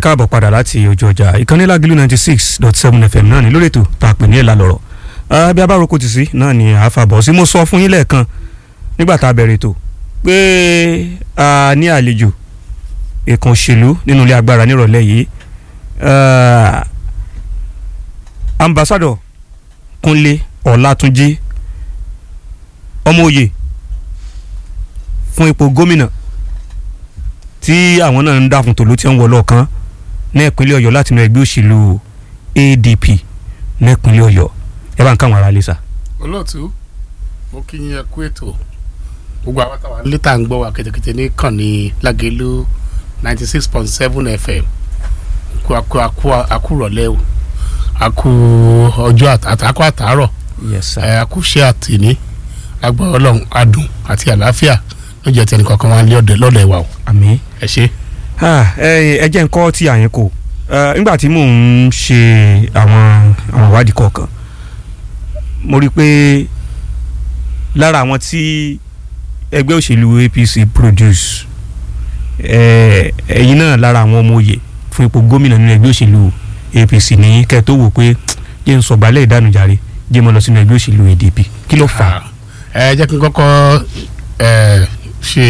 káàbọ̀ padà láti ojú ọjà ìkànnì lágìlú ninety six dot seven fm náà ní lórí ètò tá a pè ní ìlà lọ̀rọ̀ bí a bá roko tì sí náà ni àfàbọ̀ sí mo sọ fún yín lẹ́ẹ̀kan nígbà tá a bẹ̀rẹ̀ ètò pé a ní àlejò ìkan òṣèlú nínú ilé agbára nírọ̀lẹ́ yìí ambassadọ Kúnlé Ọlátúnjí ọmọ òye fún ipò gómìnà tí àwọn náà ń dà fún tòló tí ń wọ lọ́ọ̀kan ní ìpínlẹ̀ Ọ̀yọ́ láti inú ẹgbẹ́ òṣèlú ADP ní ìpínlẹ̀ Ọ̀yọ́ ẹ bá ń káwọn ará lè sà. olóòtú mo kí yín ẹ kú ètò gbogbo àwọn táwa létà ń gbọ́ wa kètèkètè ní kànnì Lágelú ninety six point seven FM kú akú akú akúrọ̀lẹ́ o akú ọjọ́ àtàkù àtàárọ̀ yes sir. ẹ akúṣe àtìní agbára Ọlọ́run adùn àti àlàáfíà ló jẹ́ tẹnì kankan wá lé ọ̀dẹ̀ lọ́dẹ̀ wa o àmín. ẹ ṣe. Ah, ẹ ẹ jẹ́ nǹkan tí àyẹn kò nígbà tí mò ń ṣe àwọn àwọn ìwádìí kọ̀ọ̀kan mo rí i pé lára àwọn tí ẹgbẹ́ òṣèlú APC produce ẹ, ẹ̀yin náà lára àwọn ọmọ òye fún ipò gómìnà nínú ẹgbẹ́ òṣèlú APC ní kẹ́ tó wò pé jẹ́ ń sọ̀gbálẹ̀ ìdánùjáre jẹ́ mọ́ lọ sínú ẹgbẹ́ òṣèlú ADP kí ló fà á. ẹ jẹ́ kí n kọ́kọ́ ẹ ṣe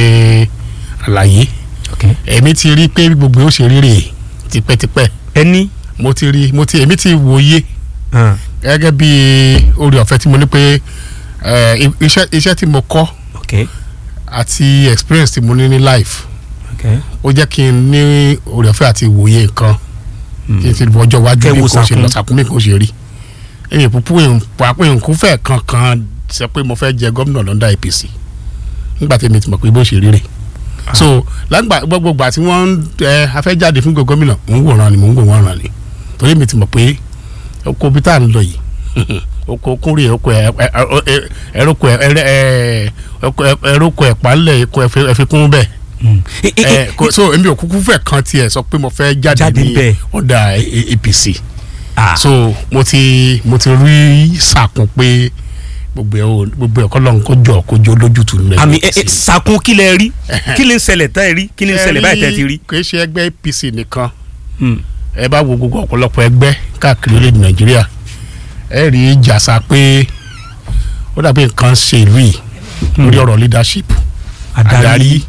àlàyé Okay. èmi ti rí pé gbogbo ó ṣe rírè tipẹ́tipẹ́ ẹni mo ti rí mo ti èmi ti wòye hàn, gẹ́gẹ́ bí orí ọ̀fẹ́ tí mo ní pé ẹ, iṣẹ́ iṣẹ́ tí mo kọ́ okay, àti experience tí mo ní ní life okay. ó jẹ́ kí n ní orí ọ̀fẹ́ àti wòye nǹkan kí n ti bọ́ ọjọ́ iwájú Kẹ́ bí wo nǹkan ṣe sàkún. lọ sàkún bí nǹkan ṣe rí èyí púpù pàápàá nǹkan fẹ́ kankan sọ pé mo fẹ́ jẹ gómìnà lọ́ndà APC nígbà tí mi ti mọ̀ pé bó ṣe rí rè so lágbà gbogbo ìgbà tí wọ́n ń ẹ afẹ́jáde fún gbogbo gómìnà mò ń wòran ni mò ń wòran ni torí mi ti mọ̀ pé oko bí tá à ń lọ yìí oko kúnrè oko ẹ ẹrọkọ ẹ ẹrọkọ ẹ pálẹ̀ eko ẹfikún bẹ́ẹ̀ Mm. Eh, eh, ẹ eh, kò so èmi ò kúkú fẹ́ kan tiẹ̀ sọ pé mo fẹ́ jáde Jáde ní bẹ́ẹ̀. ọ̀dà A- APC ah. so mo ti mo ti rí sàkún pé gbogbo ẹ o gbogbo ẹ kọlọ́n kó jọ kó jọ lójútùú nílẹ̀ àmì ẹ ẹ sàkún kí lẹ rí kí lè ń ṣẹlẹ̀ tá ẹ rí kí lè ń ṣẹlẹ̀ báyìí tẹ́ ti rí. kì í ṣe ẹgbẹ́ APC nìkan Hmm. ẹ bá wo gbogbo ọ̀pọ̀lọpọ̀ ẹgbẹ́ káàkiri orílẹ̀-èdè Nàìjíríà ẹ rí jàsà pé ó dàbí nǹkan ṣe ìlú yìí lórí ọ̀rọ̀ leadership adarí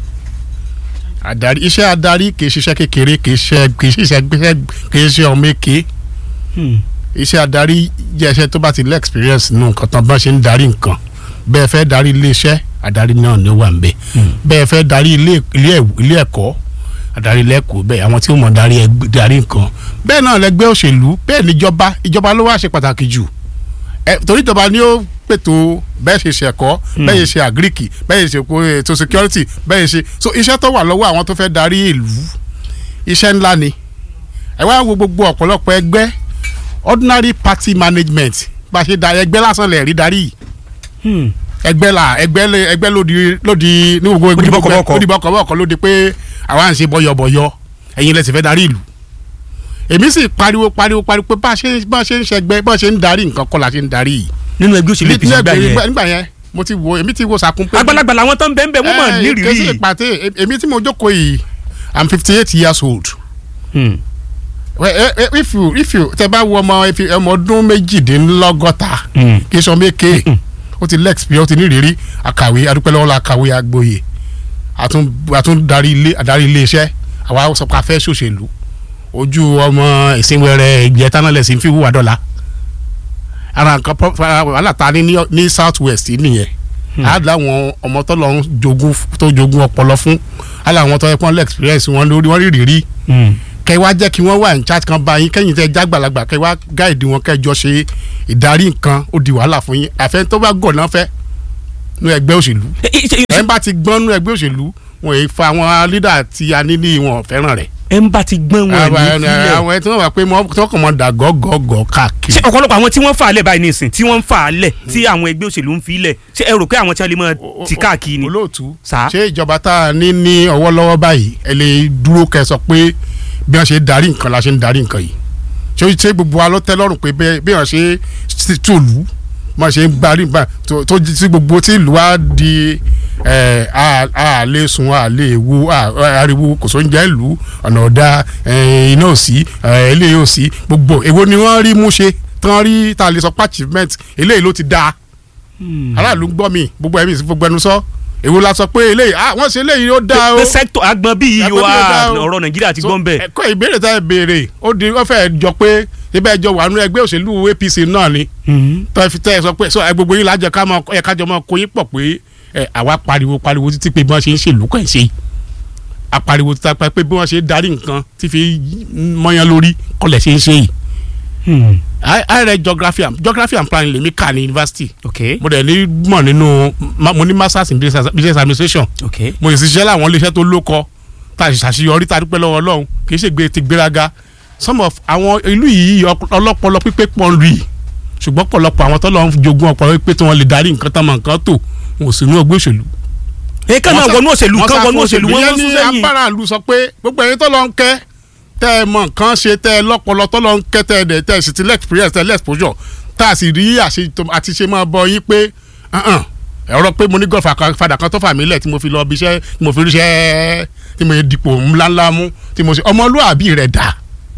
adarí iṣẹ́ adarí kì í ṣiṣẹ́ kékeré kì í ṣe kì í ṣiṣẹ́ gbéṣẹ́ kì í ṣe ọmọ èké Hmm. iṣẹ́ adarí jẹ́ iṣẹ́ tó bá ti lé experience nù nǹkan tán bá ṣe ń darí nǹkan bẹ́ẹ̀ fẹ́ darí iléeṣẹ́ adarí náà ni ó wà ń bẹ̀ bẹ́ẹ̀ fẹ́ darí ilé ilé ẹ̀w- ilé ẹ̀kọ́ adarí lẹ́kọ̀ọ́ bẹ́ẹ̀ àwọn tí ó mọ̀ darí ẹgbẹ́ darí nǹkan bẹ́ẹ̀ náà lẹ́gbẹ́ òṣèlú bẹ́ẹ̀ níjọba ìjọba ló wá ṣe pàtàkì jù ẹ torí ìjọba ni ó pètò bẹ́ẹ̀ ṣe ṣe ẹ̀kọ́ bẹ́ẹ̀ ṣe ṣe àgíríkì bẹ́ẹ̀ ṣe kó ètò security bẹ́ẹ̀ ṣe so iṣẹ́ tó wà lọ́wọ́ àwọn tó fẹ́ darí ìlú iṣẹ́ ńlá ni ẹ wá wo gbogbo ọ̀pọ̀lọpọ̀ ẹgbẹ́ ordinary party management bá a ṣe da ẹgbẹ́ lásán lẹ̀ rí darí yìí Hmm. ẹgbẹ́ la ẹgbẹ́ lé ẹgbẹ́ lòdì lòdì ní gbogbo Ó di bọ́kọ̀bọ́kọ̀. ó di bọ́kọ̀bọ́kọ̀ lòdì pé àwa ń ṣe bọ́yọ̀bọ̀yọ̀ ẹ̀yin lẹ́sìn fẹ́ darí ìlú èmi sì pariwo pariwo pariwo pé bá a ṣe bá a ṣe ń ṣẹgbẹ́ bá a ṣe ń darí nǹkan kọ́ la ṣe ń darí yìí nínú ẹgbẹ́ òṣèlú APC gbà yẹn nígbà yẹn mo ti wo èmi ti wo sàkún pé àgbàlagbà làwọn tó ń bẹ́ẹ̀ bẹ́ẹ̀ wọ́n mọ̀ Eh, kèsì nírìírí. ìpàtẹ èmi tí mo jókòó yìí i'm fifty eight years old Hmm. Well, eh, eh, if you if you tẹ bá wo ọmọ if you- ọmọ ọdún méjìdínlọ́gọ́ta Hmm. kì í sọ méke ó ti lex bí ó ti ní ìrírí àkàwé adúpẹ́lọ́wọ́ la kàwé agbóye àtún àtún darí ilé àdarí ilé iṣẹ́ àwa sọ pé a fẹ́ ṣòṣèlú ojú ọmọ ìsìnwẹrẹ ìjẹta náà lẹsìn fi wúwa dọ́là ara nǹkan pọ- fa- wàhálà ta ní ní- ní south west nìyẹn á láwọn ọmọ tó lọ ń jogún tó jogún ọpọlọ fún á láwọn tó yẹ kí wọn lé experience wọn lórí wọn rí ìrírí Hmm. kẹ wá jẹ́ kí wọ́n wà ní chat kan bá yín kẹ́yìn tẹ́ jágbàlagbà kẹ wá gáìdì wọn kẹjọ ṣe ìdarí nǹkan ó di wàhálà fún yín àfẹ́ tó bá gọ̀ náà fẹ́ nú ẹgbẹ́ òṣèlú Eh, eh, ṣe- ẹ̀ ń bá ti gbọ́n nú ẹgbẹ́ òṣèlú wọn èyí fa àwọn lídà tí a ní ní wọn fẹ́ràn rẹ̀ ẹ ń bá ti gbọ́n wọn ní sílẹ̀. àwọn ẹ̀ tí wọ́n wà pé mọ́ tí wọ́n kàn mọ́ dà gọ́gọ́gọ́ káàkiri ṣé ọ̀pọ̀lọpọ̀ àwọn tí wọ́n fà á lẹ̀ báyìí nísìn tí wọ́n ń fà á lẹ̀ tí àwọn ẹgbẹ́ òṣèlú ń fi lẹ̀ ṣé ẹ rò pé àwọn tí wọ́n lè mọ ti káàkiri ni. olóòtú Sà? ṣé ìjọba tá a ní ní ọwọ́ lọ́wọ́ báyìí ẹ lè dúró kẹ́ sọ pé bí wọ́n ṣe darí nǹkan la ṣe ń darí nǹkan yìí ṣé ṣé gbogbo wa ló tẹ́ lọ́rùn pé bẹ́ẹ̀ bí wọ́n ṣe ṣe tòlú wọ́n ṣe ń gbarí bá tó tó jí sí gbogbo tí ìlú wa di ẹ̀, a a lè sùn a lè wo a- ariwo kò sóúnjẹ ìlú ọ̀nà ọ̀dà ẹ̀, iná ò sí ẹ̀, eléyìí ò sí gbogbo èwo ni wọ́n rí mú ṣe tán rí tá a lè sọ pé achievement eléyìí ló ti dáa aráàlú ń gbọ́ mi gbogbo ẹ̀mí sí gbogbo ẹnu sọ èwo la sọ pé eléyìí ah wọ́n ṣe eléyìí ó dáa o pé sẹ́kítọ̀ agbọn bíi Agbọn yóò bí yóò dá o. ọ̀rọ̀ nàìjíríà ti gbọ́n bẹ́ẹ̀. ẹ̀kọ́ ìbéèrè tá ẹ béèrè ó di wọ́n fẹ́ jọ pé ibẹ̀ ẹjọ́ wà nínú ẹgbẹ́ òṣèlú APC náà ni tọ́ fi tẹ́ ẹ sọ pé sọ ẹ gbogbo yín lájọ ká mọ ẹ kájọ mọ kó yín pọ̀ pé ẹ àwa pariwo pariwo títí pé bí wọ́n ṣe ń ṣèlú kàn ṣe apariwo títí pé bí wọ́n ṣe ń darí nǹkan tí fi mọ́yán lórí kọlẹ̀ ṣe ń ṣe yìí I I read geography and geography and planning lèmi kà ní university ok mo dẹ̀ ní mọ̀ nínú ma- mo ní masters in business business administration ok mo sì ṣiṣẹ́ láwọn iléeṣẹ́ tó lóko tá a sì ṣàṣeyọrí tá a dúpẹ́ lọ́wọ́ ọlọ́run kì í ṣe gbé ti gbéraga some of àwọn ìlú yìí ọp- ọlọ́pọlọ pípé pọ̀ ń rí i ṣùgbọ́n pọ̀lọpọ̀ àwọn tó lọ́n jogún ọpọlọ pípé tí wọ́n lè darí nǹkan tán mọ̀ nǹkan tó wọn ò sí inú ọgbẹ́ òṣèlú. ẹ kàn náà Wọ́n sá- wọnú òṣèlú wọ́n kan sá wọnú fún òṣèlú wọn Ìyẹn wọ́n sún ní sẹ́yìn. apáráàlú sọ pé gbogbo ẹ̀yin tó lọ ń kẹ́ tẹ́ ẹ mọ̀ nǹkan ṣe tẹ́ ẹ lọ́pọlọ tó lọ ń kẹ́ tẹ́ ẹ dẹ̀ tẹ́ ẹ sì ti lẹ́ experience tẹ́ ẹ lẹ́ exposure tá a sì rí àṣe- àti ṣe máa bọ yín pé "Uh-uh, ẹ̀rọ pé mo ní gọ́ọ̀fà fàdà kan tó fà mí lẹ̀ tí mo fi lọ bí iṣẹ́ tí mo fi ríṣẹ́ tí mo yẹ dipò ńláńlá mú tí mo ṣe ọmọlúwàbí rẹ̀ dà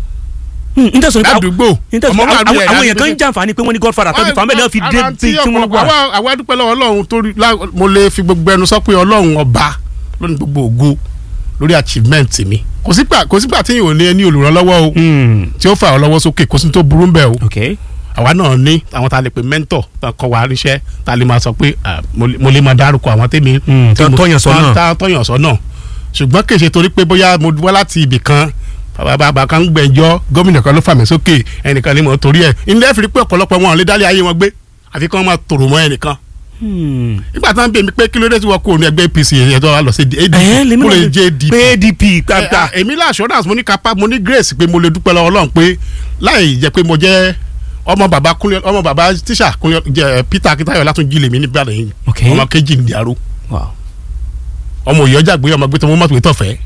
n tẹ̀sán nípa ládùúgbò ọmọlúwàbí àwọn rẹ̀ àwọn èèyàn kan ń jàǹfààní pé wọ́n ní godfather tó fi fàmí náà fi dé Ara bí tí tí wọ́n ọ̀pọ̀lọpọ̀- wà. àwa- àwa dúpẹ́ lọ́wọ́ ọlọ́run torí lá- mo lè fi gbogbo ẹnu sọ pé ọlọ́run ọba lónìí gbogbo ògo lórí achievement mi kò sígbà kò sígbà tí yìí ò ní ẹni olùrànlọ́wọ́ o Hmm, tí ó fà ọ́ lọ́wọ́ sókè kò sí ní tó burú ń bẹ̀ o ok àwa náà ní àwọn tá a lè pe mentor tá a kọ́ wa níṣẹ́ tá a lè máa sọ pé ah, mo lè- mo lè máa dárúkọ àwọn tèmi Hmm, tí tán mo- tọ́yàn sọ́nà. tán- tán tọ́yàn sọ́nà ṣùgbọ́n kì í ṣe torí pé bóyá mo wá láti ibì kan bàbá kan ń gbẹ̀jọ́ gómìnà kan ló fà mí sókè ẹnìkan ni mo torí ẹ̀ ilé ẹ̀fìrí pé ọ̀pọ̀lọpọ̀ wọn ò lè dálé ayé wọn gbé àfi kí wọ́n máa tòrò mọ́ ẹnìkan Hmm. nígbà tí wọ́n bẹ̀ mí pé kí ló dé tí wọ́n kó ní ẹgbẹ́ APC yẹn tó wà lọ sí ẹ ADP lèmi kó lè náà jẹ́ ADP pé ADP ẹ, gbàgbà à, èmi lá assurance mo ní kapa mo ní grace pé mo lè dúpẹ́ lọ́wọ́ Ọlọ́run pé láì jẹ́ pé mo jẹ́ ọmọ bàbá kúnlẹ̀ ọmọ bàbá tíṣà kúnlẹ̀ jẹ́ Peter Akitayo Látúnjí lèmi ní Ìbàdàn yìí Ok. ọmọ kejì ní Ìdàrú Wow. ọmọ òyìnbó gbé ọmọ gbé tó mọ́ mọ́tò ìtọ̀fẹ́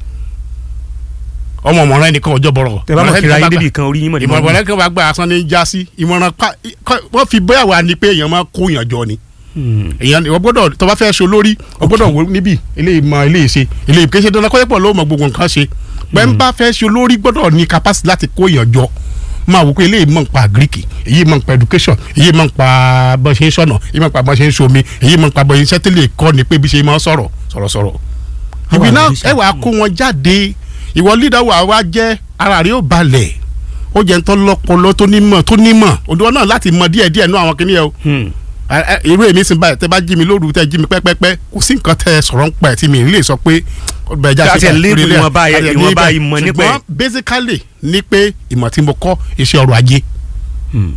ọmọ ọmọràn ẹnìkan ọjọ́ bọ̀rọ̀ tẹ bá mọ̀ kíra yín Ọmọràn débi kan orí yín mọ̀ ní ìmọ̀ràn mọ̀ ẹnìkan bá gba asán ní já sí ìmọ̀ràn pa kọ́- wọ́n fi bóyá wà ní pé èèyàn máa kó èèyàn jọ ni Hmm. èèyàn ìwọ gbọ́dọ̀ tó bá fẹ́ ṣe olórí o gbọ́dọ̀ wo níbí eléyìí mọ eléyìí ṣe eléyìí kì í ṣe dandan kọ́lẹ́pọ̀ ló mọ gbogbo nǹkan ṣe pẹ́ ń bá fẹ́ ṣe olórí gbọ́dọ̀ ní capacity láti kó èèyàn jọ máa wò pé eléyìí mọ̀ nípa greek èyí mọ̀ nípa education èyí mọ̀ nípa bọ́ ṣe ń ṣọ̀nà èyí mọ̀ nípa bọ́ ṣe ń ṣomi èyí mọ̀ nípa bọ́ iṣẹ́ tí lè kọ́ ni pé bí ṣe máa ń sọ̀rọ̀ sọ̀rọ̀sọ̀rọ̀ Àwọn ìbí náà àgbẹ̀ ẹ wàá kó wọn jáde ìwọ leader wà wá jẹ́ ara rẹ̀ ó balẹ̀ ó jẹ́ ń tọ́ lọ́pọlọ tó nímọ̀ tó nímọ̀ òdiwọ̀n náà láti mọ díẹ̀díẹ̀ nú àwọn kìnìyàn o Hmm. ẹ- ẹ- irú èmi sì ń báyìí tẹ bá jí mi lóru tẹ jí mi pẹ́pẹ́pẹ́ kò sí nǹkan tẹ sọ̀rọ̀ ń pa ẹ̀ tí mi lè sọ pé ọbẹ̀ ẹja Ká tiẹ̀ báyìí, label torí ilé- ìwọ̀nba ẹ̀- ká tiẹ̀ ìwọ̀nba label. ìmọ̀ nípa ẹ̀. ṣùgbọ́n basically ní pé ìmọ̀ tí mo kọ́ iṣẹ́ ọrọ̀ ajé Hmm.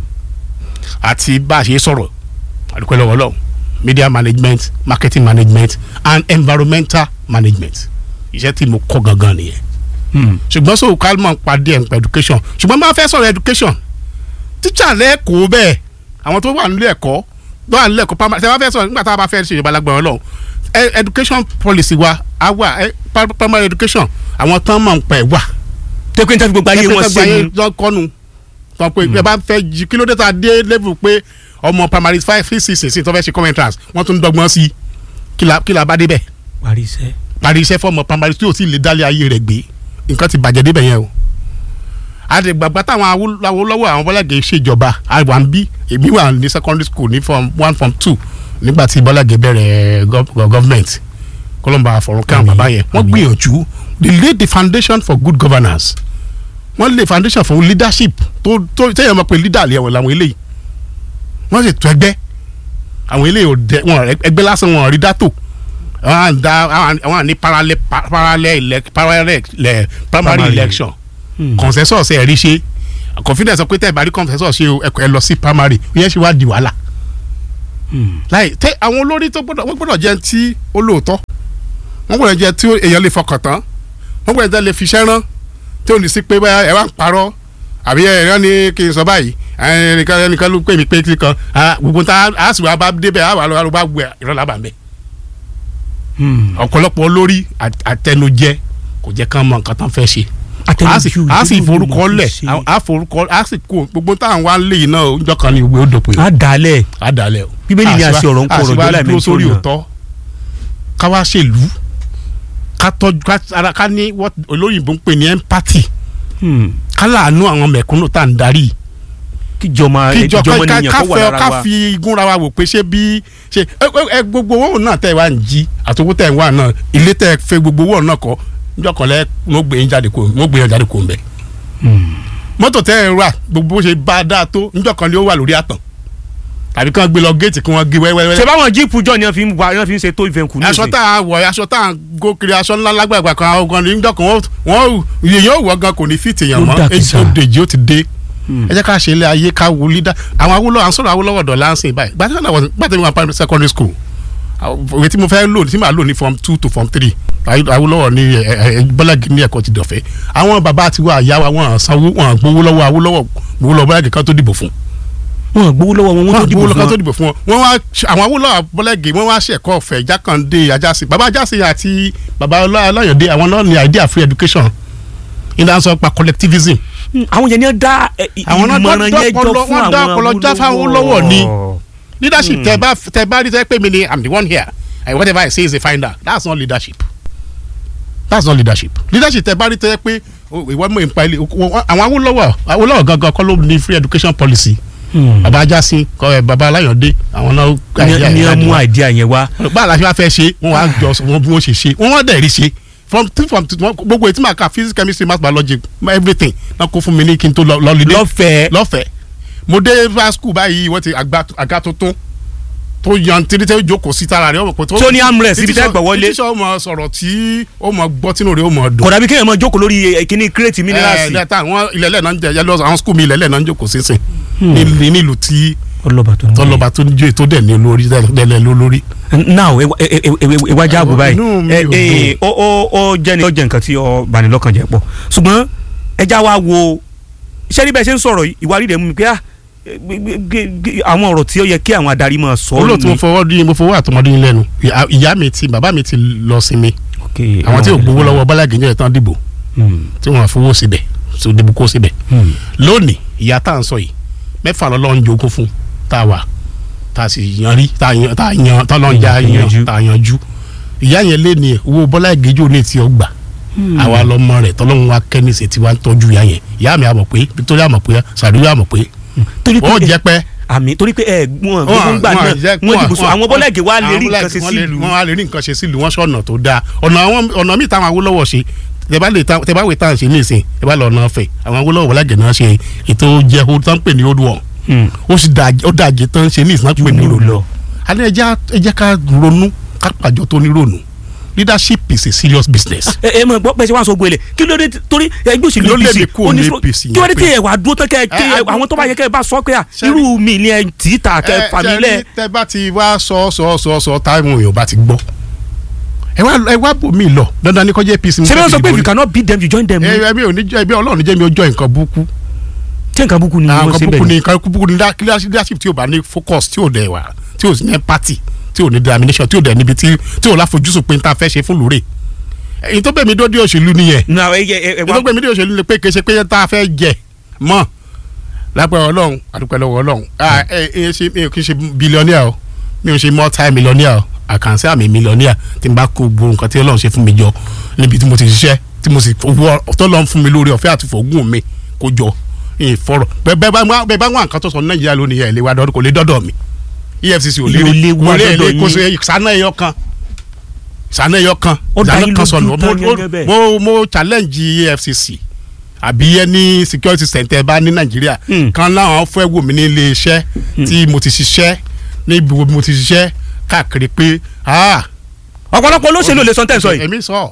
àti bá a ṣe sọ̀rọ̀ àdúpẹ́ lọ́wọ́ Ọlọ́run media management marketing management and environmental management iṣẹ́ tí mo kọ́ gangan nìyẹn Hmm. ṣùgbọ́n so kalman pàdé ẹ̀ nípa education ṣùgbọ́n máa fẹ́ sọ̀rọ̀ education tíṣà lẹ́ẹ̀kọ́ bẹ́ẹ̀ àwọn tó wà nílé ẹ̀kọ́ tó wà nílé ẹ̀kọ́ primary ṣe máa fẹ́ sọ̀rọ̀ nígbà tá a bá fẹ́ ṣe ìjọba lágbára Ọlọ́run ẹ- education policy wa á wà ẹ, pri- primary education àwọn tán mọ̀ ń pẹ̀ wà tẹ́ pé n tẹ́ fi gbogbo ayé wọn ṣe ni. kọ́nu tán pé ẹ bá fẹ́ jí kí ló dé tá a dé level pé ọmọ primary five three six six tó fẹ́ ṣe common entrance wọ́n tún dọ́gbọ́n sí i kí la- kí la bá débẹ̀ parí iṣẹ́. parí iṣẹ́ fọmọ primary tí o sì lè dálé ayé rẹ̀ gbé nǹkan ti bàjẹ́ débẹ̀ yẹn o àdìgbàgbà táwọn Awó- Awólọ́wọ̀ àwọn Bọ́lágẹ̀ ṣèjọba àwa ń bí èmi wà ní secondary school ní form one form two nígbà tí Bọ́lágẹ̀ bẹ̀rẹ̀ gov- government kọlọ́mbà àfọ̀rún káwọn Àmín, bàbá yẹn wọ́n àmín. gbìyànjú they laid the foundation for good governance wọ́n lay foundation for leadership tó tó tẹ́yẹ̀ mọ̀ pé leader lè wọ̀ làwọn eléyìí wọ́n sì tún ẹgbẹ́ àwọn eléyìí ò dẹ wọn ẹgbẹ́ lásán wọn ò rí dátò àwọn à ń da àwọn à- àwọn à ní parallel pa- parallel elec- parallel le- primary Primary. election Hmm. consensus ẹ̀ rí ṣe confidence sọ pé tẹ́ ẹ̀ bá rí consensus ṣe o ẹ kọ- ẹ lọ sí primary ó yẹn ṣe wá di wàhálà Hmm. láì tẹ àwọn olórí tó gbọ́dọ̀ wọ́n gbọ́dọ̀ jẹ́ tí ó lóòótọ́ wọ́n gbọ́dọ̀ jẹ́ tí èèyàn lè fọkàn tán wọ́n gbọ́dọ̀ jẹ́ lè fiṣẹ́ rán tí ò ní sí pé báyà ẹ wá ń parọ́ àbí ẹ̀rọ ni kí n sọ báyìí ẹnìkan ẹnìkan ló pè mí pé kí kan ah, gbogbo tá a sì wá bá débẹ̀ a wà lọ́wọ́ bá gbé ìrọ̀lá bá ń bẹ̀ Hmm. ọ̀pọ̀lọpọ̀ olórí àt- àtẹnujẹ kò jẹ́ kán mọ nǹkan tán fẹ́ ṣe a sì Àtẹnujù, a sì ìdúró forúkọ ìmọ̀ lẹ̀ ṣe. a forúkọ a sì kó gbogbo táwọn wá lè yìí náà ọjọ́ kan ní ìwé ó dòpin á dalẹ̀ a dalẹ̀ o. Bíbélì ní a ṣe ọ̀rọ̀ ń kó ọ̀rọ̀ jọ láì dúró mẹ́ni tó sórí yàn. òótọ́ ká wá ṣèlú ká tọ́jú ká ara ká ní what olóyìnbó ń pè ní empathy Hmm. ká láàánú àwọn mẹ̀kúnnù tá à ń darí kíjọba kíjọ ìjọba ká nìyẹn ká kó wà fẹ́ lára ká wa fi igúnra wa wò pé ṣé bí ṣe ẹ ẹ- ẹ gbogbo owó náà tẹ̀ wá ń jí àtòwó tẹ̀ ń wá náà ilé tẹ̀ fẹ́ gbogbo owó náà kọ́ níjọ́ kan lẹ́ mo gbé yín jáde kó mo gbé yín jáde kó ń bẹ̀. mọ́tò tẹ́ ẹ rà gbogbo bó ṣe bá a dáa tó níjọ́ kan lé ó wà lórí àtàn tàbí kí wọ́n gbé lọ géètì kí wọ́n gé wẹ́wẹ́wẹ́. ṣe báwọn jíìpù jọ ni wọ́n fi ń wa wọ́n fi ń ṣe tó ìfẹ̀kù ní aṣọ ìsìn tá a wọ̀ aṣọ tá a gó kiri aṣọ ńlá lágbàgbà kan àwọn kan níjọ́ kan wọ́n wọ́n èèyàn ò wọ́ gan kò ní fìtì èèyàn Ó mọ́ dàkísà. èjì òdèjì ó ti dé ẹ jẹ́ ká ṣe ilé ayé ká wo lídà àwọn awolowo à ń sọ̀rọ̀ awolowo dọ̀ láǹsìn báyìí gbàtí wọn gbàtí wọn primary secondary school àwọn ìwé tí mo fẹ́ lò tí màá lò ní form two to form three awolowo ní ẹ, ẹ, ẹ, bọ́lági ní ẹ̀kọ́ ti dọ̀fẹ́ àwọn bàbá àti wa àyà wa wọn sanwó wọn gbowó lọ́wọ́ awolowo gbowó lọ́wọ́ bọ́lági kan tó dìbò fún wọn gbowó lọ́wọ́ wọn wọ́n tó wọn dìbò gbowó lọ́wọ́ kan tó fún wọn dìbò fún wọn wọn wá àwọn awolowo bọ́lági wọn wá ṣẹ̀kọ́ ọ̀fẹ́ jákàndé ajásí bàbá ajásí àti bàbá ọláyọ̀dé àwọn náà ní idea free education ìdánsọ pa collectivism Hmm, àwọn yẹn ni wọ́n dá ẹ, ì- Àwọn náà ìmọ̀ràn dá- yẹn jọ dá- fún wọ́n dá ọpọlọ já fáwọn Awólọ́wọ̀ ni. leadership tẹ bá tẹ bá rí tẹ pé mi ni i'm the one here and whatever i say is a finder that's not leadership that's not leadership leadership tẹ bá rí tẹ pé o, ìwọ mọ̀ nípa ilé o- o- àwọn Awólọ́wọ̀ Awólọ́wọ̀ gangan kọ́ ló ní free education policy baba Ajásin kọ ẹ baba Aláyọ̀dé àwọn náà ní ẹ mú àìdíà yẹn wá báà la ṣe wá fẹ́ ṣe wọ́n wá jọ wọn bí wọ́n ṣe ṣe wọ́n wọ́n dẹ̀ rí ṣe from two from two wọ́n- gbogbo ètí màá ka physics chemistry math biology everything náà kó fún mi ní kí n tó lọ lọ́lídé lọ́fẹ̀ẹ́ lọ́fẹ̀ẹ́ mo dé bá school báyìí wọ́n ti àgbà àga tuntun tó yan títí tẹ́ jókòó sí tara rẹ̀ ọmọ pé Tó ní armrest ibi tẹ́ gbọ́ wọlé. tíṣọ́ ọmọ sọ̀rọ̀ tí ó mọ gbọ́ tínú rẹ̀ ó mọ dùn. kódà bí kéèyàn máa jókòó lórí ẹ, kíní kírètì ẹ mínírààsì lẹ́tà àwọn ilẹ̀lẹ̀ náà ń jẹ yẹlọ àwọn school mi ilẹ̀lẹ̀ náà ń jókòó sísìn ní nílùú tí ọlọ́ba tó ní. tọ́lọ́ba tó ń jó ètò dẹ̀ ní olórí dẹ̀ lólórí. now ẹ- ẹ- ẹ- ẹ- ìwájà àbò báyìí Inú mi ẹ ò ẹ ó ó ó jẹ́ ni ó jẹ́ nǹkan tí ó bani lọ́kàn jẹ́ pọ̀ ṣùgbọ́n ẹja wa wo iṣẹ́ níbẹ̀ ṣe ń sọ̀rọ̀ yìí, ìwà rí rẹ̀ mú mi pé ah, gbé- gbé- gbé- gbé- àwọn ọ̀rọ̀ tí ó yẹ kí àwọn adarí máa sọ olóòtú mo ni. fọwọ́ dín mo fọwọ́ àtọmọdé yín lẹ́nu Ìyá- ìyá mi ti bàbá mi ti lọ sinmi Okay, àwọn tí ò gbowó lọ́wọ́ bọ́lágì jẹ́ tán dìbò Hmm, tí wọ́n fowó síbẹ̀ tó dìbò kó síbẹ̀ hmm. lónìí ìyá tá à ń sọ yìí mẹ́fà lọ́lọ́run jogún fún tá a wà tá a sì yan rí tá a yan tá a yan tá a lọ́n já Yanjú. yan tá a yanjú ìyá yẹn lé ní owó bọ́lá ìgéjò ní ti ọgbà àwa lọmọ rẹ̀ tọ́lọ́run wa kẹ́nìsì tí wàá ń tọ́jú ìyá yẹn ìyá mi àmọ̀ pé Victoria àmọ̀ pé sàdúrà àmọ̀ pé torí pé ó jẹ́ pẹ́ àmì torí pé ẹ wọn gbogbo ń gbà náà wọn dìbò sọ àwọn bọ́lá ẹ̀gẹ́ wa lè rí nǹkan ṣe sílùú wọ́n á lè rí nǹkan ṣe sílùú wọ́n ṣọ̀nà tó dáa ọ̀nà àwọn ọ̀nà míì táwọn Awólọ́wọ̀ ṣe tẹ bá lè ta tẹ bá wè tá à ń ṣe nísìn tẹ bá lọ ọ̀nà ọ̀fẹ́ àwọn Awólọ́wọ̀ wọlágẹ̀ náà ṣe ètò jẹ́ o tán pè ní old one Hmm. ó sì dà ó dàjẹ́ tán ṣe ní ìsìn náà pè ní Jù ronú lọ. alẹ́ ẹja ẹ jẹ́ ká ronú ká pàjọ tó ní ronú leadership is a serious business. ẹ ẹ mọ gbọ́ pẹ́ ṣe wá sọ gbélé kí ló dé tí- torí ẹgbẹ́ òṣèlú Ló lé mi APC kúrò ó ní ní sọ- APC kí wọ́n dé yẹn tí pé- ẹ wà dúró tán kẹ́ Ẹ, kí a- àwọn tó bá yẹ kẹ́ ẹ bá sọ pé à Ṣé irú mi ni ẹ tì í ta kẹ́ ẹ fà mí ṣe lẹ̀ rí, tẹ bá ti wá sọ sọ sọ sọ táwọn èèyàn bá ti gbọ́ ẹ wá ẹ wá bò mí lọ dandan ní kọjá APC. ṣé bí wọ́n sọ pé if you cannot beat them you join them ni ẹ ẹbí òní jẹ ẹbí Ọlọ́run jẹ mi ó jọ nǹkan burúkú ṣé nǹkan búkú ni àwọn wọ́n nǹkan ṣe burúkú ni bẹ́ẹ̀ nǹkan burúkú ni leadership tí o bá ní focus tí o dẹ̀ wá tí o sì ní empathy tí o ní determination tí o dẹ̀ níbi tí tí o láfojúsùn pé n ta fẹ́ ṣe fún lóore èyí tó bẹ̀ mí dó dé òṣèlú nìyẹn ni. na ẹ ẹ ẹ èyí tó wá bẹ̀ mí dé òṣèlú ni pé kì í ṣe pé tá a fẹ́ jẹ mọ́ lápẹ́ Ọlọ́run àdúpẹ́ lọ́wọ́ Ọlọ́run Ah, ẹ ẹ ṣe mi ò kì í ṣe billionaire o mi ò ṣe multi millionaire o àkànṣe àmì millionaire tí n bá kó gbogbo nǹkan tí Ọlọ́run ṣe fún mi jọ níbi tí mo ti ṣiṣẹ́ tí mo sì fowó tọ́lọ́run fún mi lórí ọ̀fẹ́ àti fògùn mi kó jọ ìfọ̀rọ̀ bẹ́ẹ̀ bẹ́ẹ̀ bá wá- bẹ́ẹ̀ bá wà nǹkan tó sọ ní Nàìjíríà lónìí ẹ̀ lè wá dọ́dọ̀ kò lè dọ́dọ̀ mi EFCC ò lè Yóò lè wá kò lè dọ́dọ̀ lè kó yín. ṣe ìsáná ẹyọ kan ìsáná ẹyọ kan Ó dá ìsáná yín kan lójú sọnù tán Mo- gẹ́gẹ́ bẹ́ẹ̀. mo mo challenge EFCC àbí ẹni security center bá ní Nàìjíríà Hmm. kan láwọn fẹ́ wò mí ní ilé iṣẹ́ tí mo ti ṣiṣẹ́ níbi wo mo ti ṣiṣẹ́ káàkiri pé ah ọ̀pọ̀lọpọ̀ olóṣèlú ò lè sọ tẹ́ ẹ̀ sọ yìí èmi sọ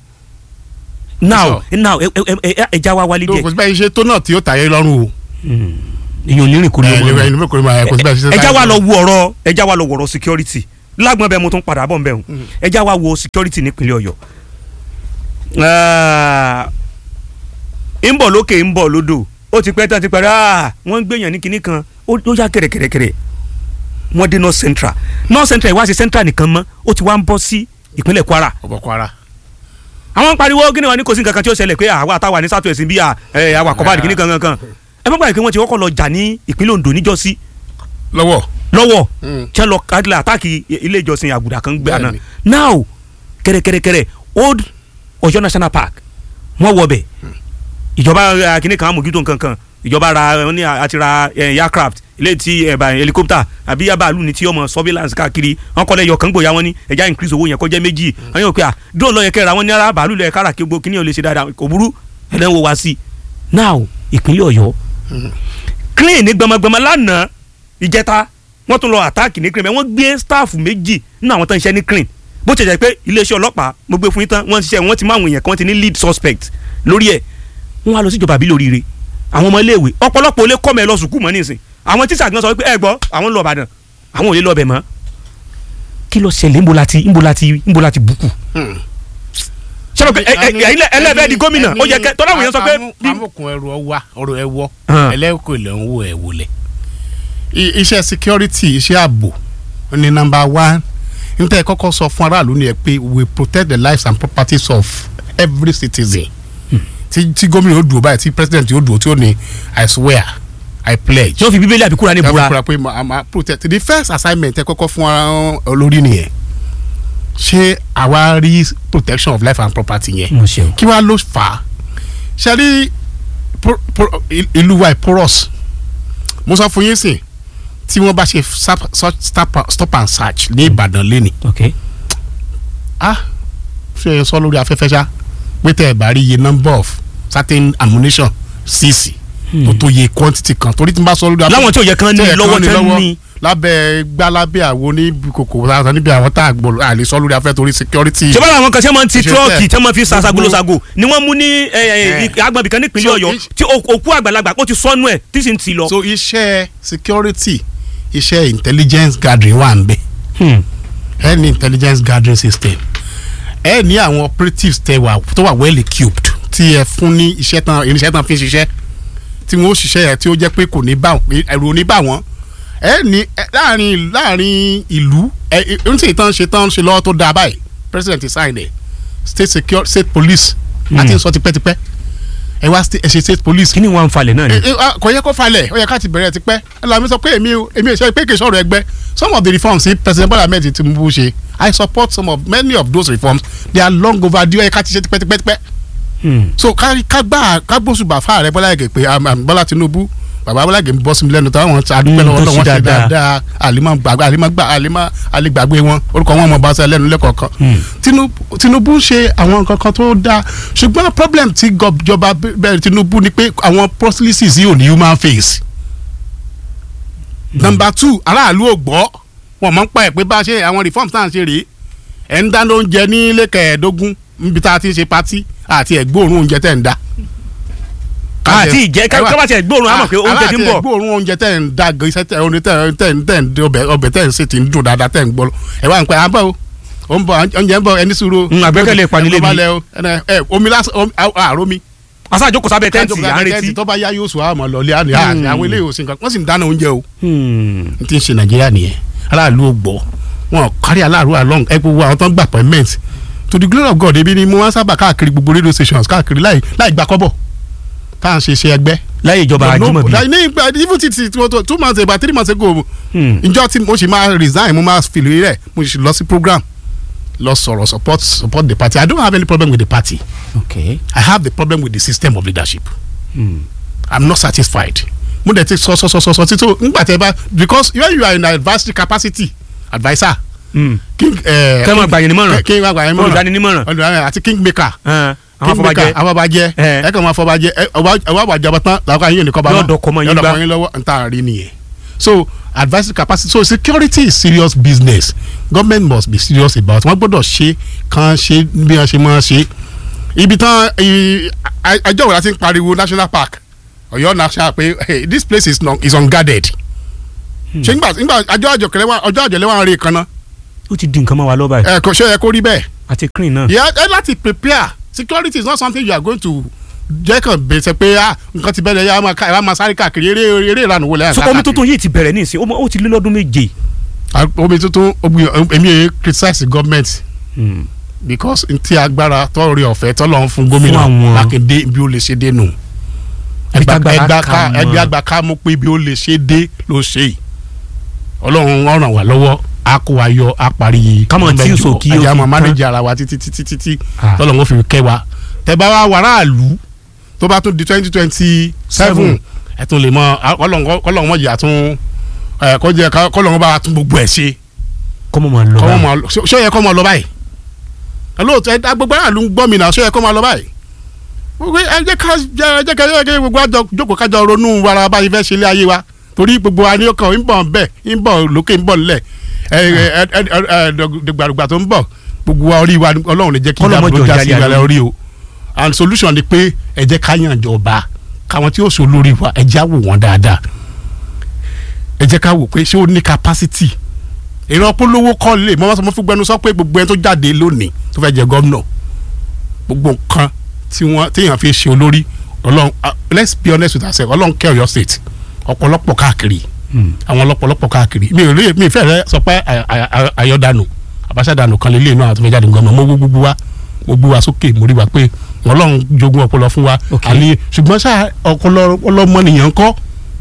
now now ẹ ẹ ẹ ẹ ẹ já wa wálé tó díẹ̀ kò sí bẹ́ẹ̀ ṣe tó náà tí ó tàyé lọ́rùn o èyàn ò ní rìn kúrò ẹ lọ́wọ́ ẹ kò ní kò sí bẹ́ẹ̀ ṣe ẹ já wa lọ wo ọ̀rọ̀ ẹ já wa lọ wo ọ̀rọ̀ security lágbọn bẹ́ẹ̀ mo tún padà bọ̀ nbẹ o ẹ já wa wo security nípínlẹ̀ Ọ̀yọ́ Ah, ń bọ̀ lókè ń bọ̀ lódò ó ti pẹ́ tán ti pẹ́ rà wọ́n ń gbèyàn ní kinní kan ó ó yá kẹ̀rẹ̀kẹ̀rẹ̀kẹ̀rẹ̀ wọ́n dé north central north central ìwá ṣe central nìkan mọ́ ó ti wá ń bọ́ sí ìpínlẹ̀ Kwara ọ̀bọ̀ Kwara àwọn ń pariwo kí ni wọn ní kò sí nǹkan kan tí ó ṣẹlẹ̀ pé àwa àtàwà ní south west bí i àwa kọ́bádì kìíní kankan kan ẹ má gbàgbé pé wọ́n ti kọ́kọ́ lọ jà ní ìpínlẹ̀ Ondo níjọ́sí lọ́wọ́ lọ́wọ́ Mm. tí wọ́n lọ kájúlẹ̀ àtàkì ilé ìjọsìn àgùdà kan gbé àná Bẹ́ẹ̀ni. now kẹrẹkẹrẹkẹrẹ old Ọ̀yọ́ national park wọ́n wọ bẹ̀ ìjọba eh, kìíní kan amògító nǹkan kan ìjọba ra wọn ní àti ra eh, aircraft ilé tí ẹ̀bà helicopter àbí yaba ní tí ọmọ surveillance káàkiri wọn kọ́ lẹ́yọ̀ kan gbòòyà wọn ní ẹja increase owó yẹn kó jẹ́ méjì wọn yóò pé à drone lọ́yẹ̀ kẹ́ra wọn ní ara bàálù lọ́yẹ̀ kára kí gbogbo kíní ò lè ṣe dáadáa kò burú ẹlẹ́wọ̀n wá sí i now ìpínlẹ̀ Ọ̀yọ́ clean ní gbọmọgbọmọ lánàá ìjẹta wọ́n tún lọ àtáàkì ní clean wọ́n gbé staff méjì nínú àwọn tó ń ṣiṣẹ́ ní clean bó ṣe jẹ́ pé iléeṣẹ́ ọlọ́pàá mo gbé fún yín tán wọ́n ń ṣiṣẹ́ wọ́n ti mú àwọn èèyàn kan ti ní lead suspect lórí ẹ̀ wọ́n á lọ síjọba àbí lóríire àwọn ọmọ iléèwé ọ̀pọ̀lọpọ̀ olè kọ́ mẹ́ lọ sùkúù mọ́ nísìn àwọn tíṣà gan sọ pé ẹ gbọ́ àwọn ń lọ Ìbàdàn àwọn ò lè lọ bẹ̀ mọ́ kí ló ṣẹlẹ̀ ńbo láti ńbo láti ńbo láti bùkù ṣé pé ẹlẹ́fẹ̀ẹ́ di gómìnà ó yẹ kẹ́ tọ́lá àwọn èèyàn sọ pé bí amókun ẹrù ọwá ọrọ̀ ẹwọ Hàn. ẹlẹ́kọ̀ọ́ ilẹ̀ ń wò ẹ̀ wọlé I- iṣẹ́ security iṣẹ́ ààbò ní number one níta ẹ kọ́kọ́ sọ fún aráàlú ni ẹ pé we protect the lives and properties of every citizen tí tí gómìnà yóò dùn báyìí tí president yóò dùn tí ó ní i swear i pledge tí wọ́n fi bíbélì àbí Kùránì ẹ búra fura pé ma ma protect the first assignment ẹ kọ́kọ́ fún ara olórí nìyẹn ṣé àwa rí protection of life and property yẹn mo ṣe o kí wàá ló fà á ṣe rí por- por- ìlú wa porous mo sọ fún yín sìn tí wọ́n bá ṣe sap- so- stop stop and search ní Ìbàdàn lẹ́nì ok ah ṣe é sọ lórí afẹ́fẹ́ ṣá pé tẹ́ ẹ bá rí iye number of certain ammunition síìsì tó tó iye quantity kan torí tí n bá sọ lórí afẹ́fẹ́ láwọn tí ò yẹ kán ní tí ò yẹ lọ́wọ́ kán ní tẹ́ lọ́wọ́, ní lábẹ́ gbá lábẹ́ àwo ní kòkò àtàwọn níbi àwọn tá a gbọ́ àlè sọ lórí afẹ́ torí security. ṣé báwo àwọn kan ṣe máa ń ti Ṣe tírọ́ọ̀kì bẹ́ẹ̀. tí wọ́n máa fi Gbogbo- ṣàṣàgolóṣàgò ni wọ́n mú ní Eh. agbọ̀nbí kan nípínlẹ̀ So, Ọ̀yọ́ is- tí o- òkú àgbàlagbà ó ti sọnù ẹ̀ tí sì ń ti lọ. so iṣẹ́ security iṣẹ́ intelligence gathering wà ń bẹ̀ Hmm. ẹ ní intelligence gathering system ẹ ní àwọn operatives tẹ wà tó wà well equipped tí ẹ fún ní iṣẹ́ tán irinṣẹ́ tán fi ń ṣiṣẹ́ tí wọ́n ó ṣiṣẹ́ yẹn tí ó jẹ́ pé kò ní bá wọn ẹ̀rù ò ní bá wọn ẹ ní ẹ, láàrin láàrin ìlú ẹ ẹ ń tì tán ṣe tán ṣe lọ́wọ́ tó dáa báyìí president sign ẹ state secure state police àti sọ tipẹ́tipẹ́ ẹ wá sta- ẹ ṣe state police kí ni wọ́n ń falẹ̀ náà ni. ẹ- ẹ, ah, kò yẹ kó falẹ̀ ó yẹ ká ti bẹ̀rẹ̀ ti pẹ́ ẹ lọ́ọ́ mi sọ pé èmi ò- èmi ò ṣe pé kì í sọ̀rọ̀ ẹgbẹ́ some of the reforms tí president Bola Ahmed Tinubu ṣe I support some of many of those reforms they are long overdue ó yẹ ká ti ṣe tipẹ́tipẹ́ Hmm. so ká ká gbà ká gbósùbà fáà rẹ Bọ́lá Ìgè pé um, um, Bọ́lá Tinubu bàbá Bọ́lá Ìgè ń bọ́ sí mi lẹ́nu táwọn ti adúpẹ́ Mm, lọ́wọ́ tó náà wọ́n ṣe ṣe dáadáa. dáadáa àlìmọ́ gbàgbé àlìmọ́ gbà àlìmọ́ àlìgbàgbé wọn orúkọ wọn mọ̀ bá ṣe lẹ́nu lẹ́kọ̀ọ̀kan Hmm. Tinubu Tinubu ṣe àwọn nǹkan kan tó dáa ṣùgbọ́n problem tí gọjọba bẹ̀rẹ̀ Tinubu ni pé àwọn policies yìí ò ní human face. number two aráàlú ò gbọ́ wọn mọ̀ ń pa ẹ̀ pé bá a ṣe àwọn reforms tá à ń ṣe rèé ẹ̀ ń dáná oúnjẹ ní ilé kẹẹ̀ẹ́dógún níbi tá a ti ń ṣe patí àti ẹ̀gbóòrùn oúnjẹ tẹ̀ ń dá. àti ìjẹ́ ká ká bá tiẹ̀ gbóòórùn àmọ̀ pé oúnjẹ ti ń bọ̀. gbóòórùn oúnjẹ tẹ̀ ń da iṣẹ́ tẹ̀ oní tẹ̀ tẹ̀ tẹ̀ ń ọbẹ̀ ọbẹ̀ tẹ̀ ń ṣe ti ń dùn dáadáa tẹ̀ ń gbọ́ ẹ̀ wá ń pẹ́ àbọ̀ o ó ń bọ̀ oúnjẹ ń bọ̀ ẹni sùúrù. Mm, àgbẹ́kẹ̀lé ìpanilé ẹ̀ mi. balẹ̀ o ẹ ẹ omi lásán omi àrò mi. aṣáájú kò sábẹ́ tẹ́ǹtì à ń retí. tó bá yá yóò sùn àmọ́ lọ́lẹ́ àná Hmm. àwọn ilé ìwòsàn kan wọ́n sì ń dáná oúnjẹ o. Hmm. n ti ń ṣe nàìjíríà nìyẹn aráàlú ò gbọ́ wọn kárí aláàrú along ẹ gbogbo àwọn tó ń gbà appointment to the glory of God ebi ni mo máa ń sábà káàkiri gbogbo radio stations káàkiri láì láì gbà kọ́bọ̀ tá à ń ṣe iṣẹ́ ẹgbẹ́ láyé ìjọba Ajímọ̀bí. ní ìgbà even ti ti two two months ago three months ago Hmm. njọ́ tí mo sì máa resign mo máa fìlè rẹ̀ mo sì lọ sí program lọ sọ̀rọ̀ support support the party I don't have any problem with the party ok. I have the problem with the system of leadership Hmm. I'm not satisfied mo dẹ̀ ti sọ sọ sọ sọ sọ títí ngbà tẹ bá because when you are in advisory capacity adviser Hmm. king ẹ Kẹ́ máa gbà yín nímọ̀ràn. kí n máa gbà yín nímọ̀ràn olùdáninímọ̀ràn. olùdarí àti king maker Hàn. àwọn king maker afọbajẹ. afọbajẹ Eh. ẹ kàn máa fọbajẹ ẹ ọba ọba àjọba tán làwọn kan yín nìkan bá Yóò dọkọ mọ́ yín gbá. yóò dọkọ yín lọ́wọ́ n ta rí nìyẹn so advisory capacity so security is serious business government must be serious about wọ́n gbọ́dọ̀ ṣe kàn ṣe bí wọ́n ṣe máa ṣe ibi tán i- a- àjọ wo la ti ń pariwo national park Ọ̀yọ́ national pé hey, this place is, non, is unguarded ṣé nígbà nígbà àjọ àjọkẹlẹ wa ọjọ́ àjọlẹ wa ń rí kan náà ó ti di nǹkan mọ́ wa lọ́ba yìí. ẹ kò ṣe yẹ kó rí bẹ́ẹ̀ àti green náà. yẹ ẹ láti prepare security is not something you are going to jẹ́ kàn bẹ̀sẹ̀ pé ah nǹkan ti bẹ̀rẹ̀ yà máa ká ẹ máa sáré káàkiri eré eré ìlànà wo lẹ́yìn so omi tuntun yìí ti bẹ̀rẹ̀ ní ìsìn ó mọ- ó ti lé lọ́dún méje. omi tuntun omi èmi yẹn criticize the government Hmm. because ntí agbára tọ́ọ̀rì ọ̀fẹ́ tọ́lọ́ ń fún gómìnà Fún àwọn- Mákindé bí ó lè ṣe dé nù Ibi tágbára ẹgbà kà ká mọ́. ẹgbẹ́ àgbà ká mú pé bí ó lè ṣe dé ló ṣe yìí ọlọ́run ó ràn wá lọ́wọ́ á kó wa yọ á parí Ká mọ̀ tí mẹ́jọ. ìsò kí ó ẹ̀jẹ̀ fi àmọ́ tán. mánéjì ara wa títí títí títí Ah. tọ́lọ́run ó fi kẹ́ wa tẹ́ bá wá wàrà àlù tó bá tún di twenty twenty seven Seven. ẹ̀ tún lè mọ kọ́lọ́run mọ̀ jẹ́ àtún ẹ̀ kọ́jẹ́ kọ́lọ́run bá wa tún gbogbo ẹ̀ ṣe kọ́mọ máa lọ kọ́ báyìí. mọ ṣé ó yẹ kọ́ mọ lọ báyìí lóòótọ́ ẹ gbogbo aráàlú ń gbọ́ mi náà ṣé ó yẹ kọ́ mọ lọ báyìí gbogbo ẹ jẹ́ ká ẹ jẹ́ ká ẹ jẹ́ ká gbogbo àjọ jókòó kájọ ronú wàrà báyìí fẹ́ ṣe ilé ayé wa torí gbogbo wa ní ọkàn ń bọ̀ bẹ́ẹ̀ ń bọ̀ lókè ń bọ̀ nílẹ̀ ẹ ẹ ẹ ẹ dùgbàdùgbà tó ń bọ̀ gbogbo wa orí wa ọlọ́run lè jẹ́ kí Kọ́lọ́mọ ìyá jọ já sí jálẹ̀ ìgbàlẹ̀ ayé. orí o and solution ni pé ẹ jẹ́ ká yàn jọba káwọn tí ó so lórí wa ẹ já wò wọ́n dáadáa ẹ jẹ́ ká wò pé ṣé ó ní capacity ìran polówó kọ́ lè mọ́ sọ fún gbẹnu sọ pé gbogbo ẹni tó jáde lónìí tó fẹ́ jẹ gómìnà gbogbo nǹkan tí wọ́n téèyàn fi ṣe olórí ọlọ́run ah, let's be honest with ourselves ọlọ́run kẹ́ ọ̀yọ́ state ọ̀pọ̀lọpọ̀ káàkiri Hmm. àwọn ọlọ́pọ̀lọpọ̀ káàkiri mi ò rí mi fẹ́ rẹ sọ pé ày- ày- ày- ayọ̀dànù àbáṣádànù kan lélẹ́yìn náà àti méjàdínlógún gómìnà mo gbó gbogbo wa mo gbé wa sókè mo rí wa pé ọlọ́run jogún ọpọlọ fún wa Ok. àní ṣùgbọ́n ṣá ọpọlọ ọlọ́mọnìyàn kọ́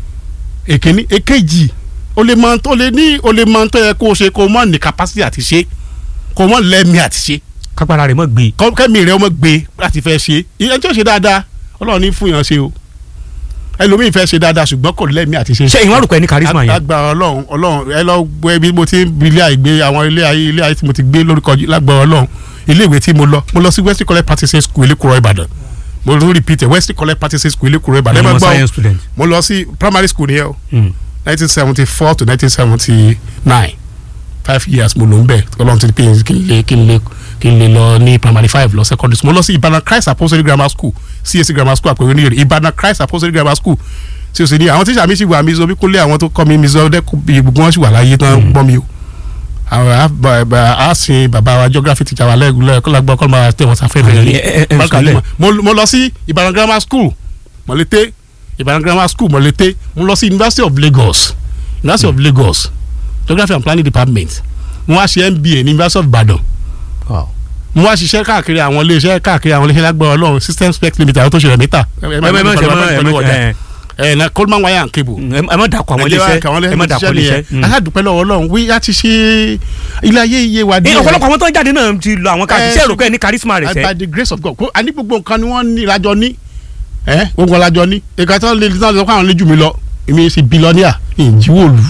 èkíní èkejì o lè mọ o lè ní o lè mọ tó yẹ kó o ṣe kó o mọ ní capacity àti ṣe kó o mọ lẹ́mí àti ṣe kápára rẹ̀ mọ̀ gbé. kọ́- kẹ́mi rẹ̀ ọmọ gbé láti fẹ́ ṣe ìyẹn tí ó ṣe dáadáa ọlọ́run ní fún yàn ṣe o ẹlòmíì fẹ́ ṣe dáadáa ṣùgbọ́n kò lẹ́mí àti ṣe. ṣé ìwọ́n àrùkọ ẹni charisma yẹn. lágbára ọlọ́run ọlọ́run ẹ lọ gbé ibi mo ti ń bi ilé àìgbé àwọn ilé ayé ilé ayé tí mo ti gbé lórúkọ yìí, lágbára ọlọ́run ilé ìwé tí mo lọ mo lọ sí Wesley College Practice School Elékùrọ́ Ìbàdàn mo tún repeat ẹ Wesley College Practice School Elékùrọ́ Ìbàdàn ẹ ẹni máa mọ gbọ́ o. science student. mo lọ sí primary school nìyẹn o Hmm. nineteen seventy four to nineteen seventy nine five years mo lò ń bẹ̀ ọlọ́run ti pè é kí n lè kí n lè kí n lè lọ ní primary five lọ secondary school mo lọ sí Ìbàdàn Christ Apostolic Grammar School CAC Grammar School àpèwé ní èrè Ìbàdàn Christ Apostolic Grammar School tí o sì ní àwọn tíṣà mi sì wà mí sọ bí kúnlé àwọn tó kọ́ mi mi sọ dẹ́kun bí gbogbo wọn sì wà láyé tán gbọ́ mi o àwọn á bá- bá- á sin bàbá wa geography teacher wa lẹ́gùn lẹ́ẹ̀kọ́ lágbọ́ kọ́ máa tẹ̀ wọ́n sáfẹ́fẹ́ Ẹ- rí ẹ- ẹ- ẹ Bákan sọlẹ̀. náà, mo mo lọ sí Ìbàdàn Grammar School Mọ̀lété Ìbàdàn Grammar School Mọ̀lété mo lọ sí University of Lagos University of Lagos Geography and Planning Department mo wá ṣe MBA ní University of Ibadan Wow. mo wá ṣiṣẹ́ káàkiri àwọn iléeṣẹ́ káàkiri àwọn iléeṣẹ́ lágbára Ọlọ́run System Spec Limited àwọn tó ṣe rẹ̀ mẹ́ta ẹ má- ẹ má- ẹ má- ẹ má- ẹ- ẹ na Coleman wire and cable ẹ má dàkọ àwọn iléeṣẹ́ ẹ má dàkọ iléeṣẹ́. Hmm. aládùúpẹ́ lọ́wọ́ Ọlọ́run wí á ti ṣe ilé ayé iye wa ẹ díẹ̀ ọ̀pọ̀lọpọ̀ àwọn tó ń jáde náà ti lọ àwọn káàdì Ẹ, iṣẹ́ ìròkọ́ ẹni charisma rẹ̀ by sẹ́. the grace of God kó a ní gbogbo nǹkan ni wọ́n ní ìlàjọ ní ẹ gbogbo ìlàjọ ní ìka tí wọ́n lè tí wọ́n lè sọ pé àwọn lè jù mí lọ èmi ṣe bílọ́níà ìjíwòlù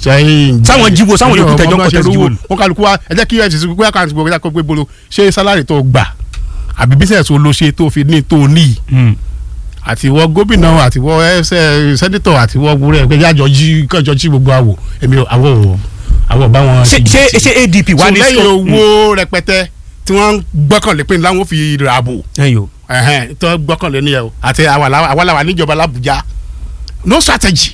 Sáwọn jíwo, sáwọn yòókù tẹjọ́ ń contest jíwòlù. wọn kálukú wa ẹ jẹ́ kí ẹ ti sọ pé àkáǹtì gbogbo ẹ̀ka gbogbo bolo ṣé sálárì tó gbà àbí bísẹ̀sì wo ló ṣe tó fi ní tó ní Hmm. àtiwọ́ gómìnà àtiwọ́ ẹsẹ̀ sẹ́nitọ̀ àtiwọ́ gbúrẹ́ pé yájọ jí kọjọ jí gbogbo àwò èmi ò- àwọ̀ ò- àwọ̀ ò bá wọn. ṣé ṣé ṣé ADP wà so ní lẹ́yìn scope? owó rẹpẹtẹ tí wọ́n ń gbọ́kànlé pé láwọn fi ra àbò Hmm. ẹ̀yin o. ẹ̀hẹ́n, tí wọ́n gbọ́kànlé nìyẹn o àti àwàlàwà níjọba l'Abuja no strategy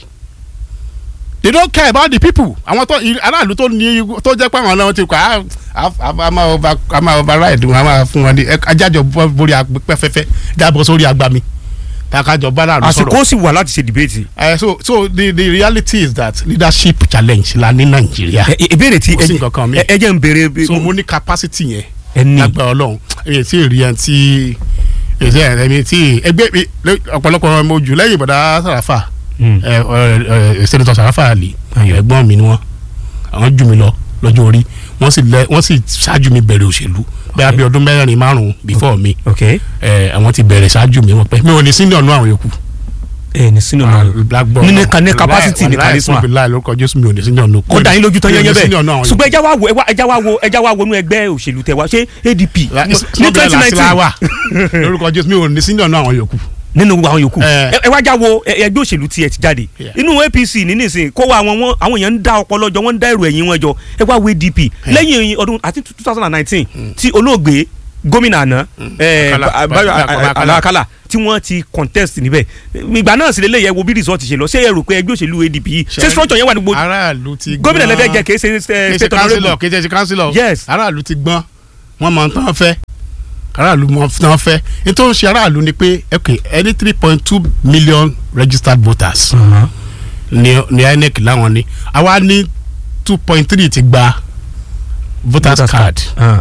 they don't care about the people àwọn tó aráàlú tó ní tó jẹ́ pé àwọn náà ti kọ́ á- á á máa over á máa override wọn á máa fún wọn ní ẹ- ajájọ bọ́ borí pẹ́fẹ́fẹ́ jábọ̀ sórí agbami tàkájọ bá aráàlú sọ̀rọ̀ àsìkò sì wà láti ṣe debate. Uh, so so the the reality is that leadership challenge la ní Nàìjíríà Ẹ- ẹ- ìbéèrè tí Kò sí nǹkan kan mi. ẹ ẹ jẹ́ ń béèrè. so mo ní capacity yẹn ẹ ní. lágbára Ọlọ́run èyí tí rí ẹni tí èyí ẹni tí ẹgbẹ́ mi lé- ọ̀pọ̀lọpọ̀ ọmọ ojú lẹ́yìn ìbọ̀dá Sàràfà Hmm. ẹ ẹ ẹ sẹ́nitọ̀ Sàràfà Àlì ẹ̀gbọ́n mi ni wọ́n àwọn jù mí lọ lọ́jọ́ orí wọ́n sì lẹ wọ́n sì ṣáájú mi bẹ̀rẹ̀ òṣèlú bẹ́ẹ̀ bí ọdún mẹ́rin márùn-ún before mi ok ẹ àwọn ti bẹ̀rẹ̀ ṣáájú mi wọ́n pẹ́ mi ò ní senior nù àwọn yòókù ẹ ní sínú náà. blackboard ní ní capacity ní charisma. láì lórúkọ Jésù mi ò ní senior nù kó dá yín lójú tán Mi ò ní yẹn yẹn senior nù bẹ́ẹ̀ àwọn ṣùgbọ́n ẹja wa wo ẹwà- ẹja wa wo ẹja wa wo inú ẹgbẹ́ òṣèlú tẹ wa ṣé ADP ní twenty nineteen wà lórúkọ Jésù mi ò ní senior nù àwọn yòókù. nínú àwọn yòókù Eh. ẹ ẹ wá já wo ẹ- ẹgbẹ́ òṣèlú tiẹ̀ ti jáde Yeah. inú APC ní nísìnyí kó wa àwọn wọn- àwọn èèyàn ń dá ọpọlọ jọ wọ́n ń dá èrò ẹ̀yìn wọn jọ ẹ wá wo ADP lẹ́yìn ọdún àti two thousand and nineteen tí olóògbé gómìnà àná ẹ, Akala, Ba- Ba- Ba- Akala. Akala Akala tí wọ́n ti contest níbẹ̀ ìgbà náà sì lélẹ́yẹ wo bí result ṣe lọ ṣé ẹ rò pé ẹgbẹ́ òṣèlú ADP yìí ṣé structure yẹn wà ní gbogbo aráàlú ti gbọ́n gómìnà lẹ́fẹ̀ẹ́ jẹ́ kìí ṣe kì í ṣe state kánsílọ̀ honourable kì í ṣe kánsílọ̀ Yes. aráàlú ti gbọ́n wọ́n mọ tán fẹ́ aráàlú mọ tán fẹ́ nítorí ṣe aráàlú ni pé ok ẹni three point two million registered voters Uh-huh. ni ni INEC láwọn ní àwa ní two point three ti gba voters card Uh,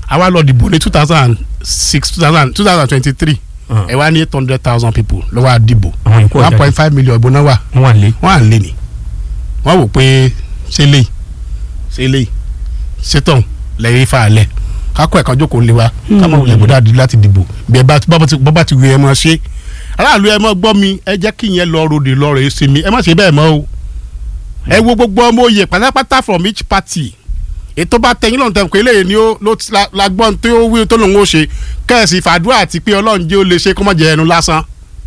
àwa lọ dìbò ní two thousand six two thousand two thousand twenty three Ah. ẹ wá ní eight hundred thousand people ló wá dìbò àwọn ìkó one ọjà point five million ìbò náà wà wọn wà lé. wọ́n à ń lé ní wọ́n wò pé ṣé lè ṣé lè ṣé tán lẹ́yìn ifá alẹ́ kákọ́ ẹ̀kan jókòó lé wa kámọ̀ wulẹ̀ gbọ́dọ̀ àdí láti dìbò bí ẹ bá bá ti bá ti wí ẹ mọ̀ ṣe aráàlú ẹ mọ̀ gbọ́ mi ẹ jẹ́ kí ìyẹn lọ ròdì lọ rẹ̀ ṣe mi ẹ má ṣe bẹ́ẹ̀ mọ́ o ẹ wo gbogbo ọmọ oyè pátápátá from each party ètò bá tẹyin lọ́nà tẹ̀ pé eléyìí ni ó ló ti la- la gbọ́n tó wí tó lòun ó ṣe kẹ́ẹ̀sì fàdúrà àti pé ọlọ́run jẹ́ ó lè ṣe kó má jẹ ẹnu lásán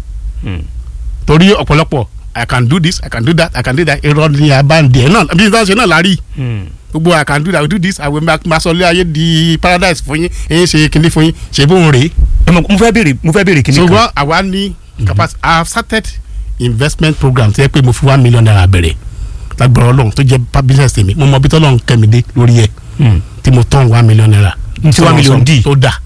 torí ọ̀pọ̀lọpọ̀ i can do this i can do that i can do that irọ́ ni abáǹdì ẹ̀ náà bí ìdáhùn ṣe náà lárí gbogbo i can do that i will do this i will make masọlé ayé di paradise fún yín ẹ̀yin ṣe kinní fún yín ṣe bóun rèé. ẹ mọ̀ mo fẹ́ béèrè mo fẹ́ béèrè kíní kan. ṣùgbọ́n àwa ní capacity i have started investment program tó yẹ pé mo fi one million naira bẹ̀rẹ̀ lágbára ọlọ́run tó jẹ́ pa- business tèmi mo mọ bí tọ́lọ́run kẹ́mi dé lórí ẹ̀ Hmm. tí mo tọ́n one million naira. N tí one million dì. tó dà